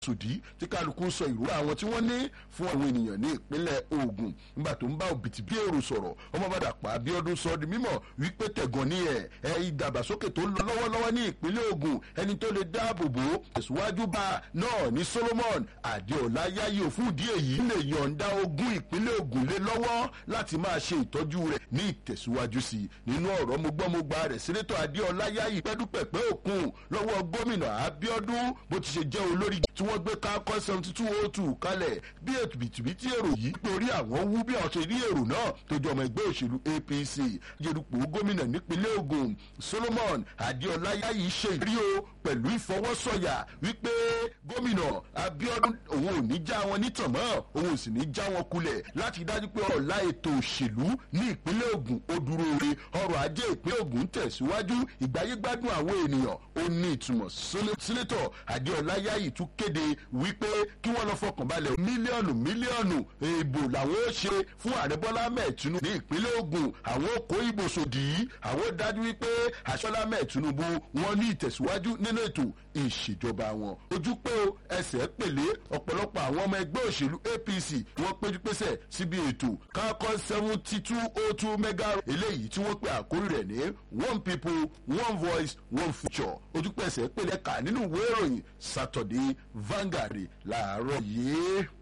sòdí tí kálukú sọ ìrora àwọn tí wọ́n ní fún àwọn ènìyàn ní ìpínlẹ̀ Ògùn nígbà tó ń bá òbítíbí èrò sọ̀rọ̀ ọmọbàdàpọ̀ Abíọ́dún sọ di mímọ̀ wípé tẹ̀gàn ní ẹ̀ ẹ̀ ìdàgbàsókè tó ń lọ lọ́wọ́lọ́wọ́ ní ìpínlẹ̀ Ògùn ẹni tó lè dáàbò bò ó tẹ̀síwájú bá náà ní Solomon Adéọlá yáyí òfin ìdí èyí lè yọ̀ǹda ogún ìpínlẹ̀ Ògùn lé lọ́wọ́ láti máa ṣe ìtọ́jú rẹ̀ ní ìtẹ̀síwájú sí i nínú ọ̀rọ̀ mogbọ́mogba rẹ̀ sínétọ̀ Adéọlá yáyí pẹ́dúpẹ̀pẹ́ òkun lọ́wọ́ gómìnà Abíọ́dún bó ti ṣe jẹ́ olórí tí wọ́n gbé kákọ́ seventy two oh two kalẹ̀ bí ètò bìtìbìtì èrò yìí torí àwọn wú bí àwọn ṣe rí èrò náà tó jọ ọmọ ẹgbẹ́ òṣèlú APC jẹ́rùpọ̀ gómìnà nípínlẹ̀ Ògùn Solomon Adéọlá yáyí ṣe ìrí o pẹ̀lú ìfọwọ́sọ̀yà wípé gómìnà Abíọ́dún òun ò ní já wọn nítàn mọ́ òun ò sì ní já wọn kulẹ̀ láti dájú pé ọ̀la ètò òṣèlú ní ìpínlẹ̀ Ògùn ó dúró re ọrọ̀ ajé ìpínlẹ̀ Ògùn tẹ̀síwájú ìgbáyégbádùn àwọn ènìyàn ó ní ìtumọ̀ sínétọ̀ Adéọlá yáyí tún kéde wípé kí wọ́n lọ fọkàn balẹ̀ mílíọ̀nù mílíọ̀nù ìbò làwọn ó ṣe fún ààrẹ Bọ́lá Ahmed Tinubu ní ìpínlẹ̀ Ògùn àwọn ó kó ìbò sòdì yìí àwọn ó dájú wípé Aṣọ́lá Ahmed Tinubu wọ́n ní ìtẹ̀síwájú nínú ètò ìṣèjọba wọn ojú pé o ẹsẹ̀ pèlé ọ̀pọ̀lọpọ̀ àwọn ọmọ ẹgbẹ́ òṣèlú APC wọ́n péjú pésẹ̀ síbi ètò kákọ́ seventy two oh two mega eléyìí tí wọ́n pe àkórí rẹ̀ ní one people one voice one future ojú pé ẹsẹ̀ pèlé kà nínú ìwé ìròyìn Saturday Vanguard láàárọ̀ yìí.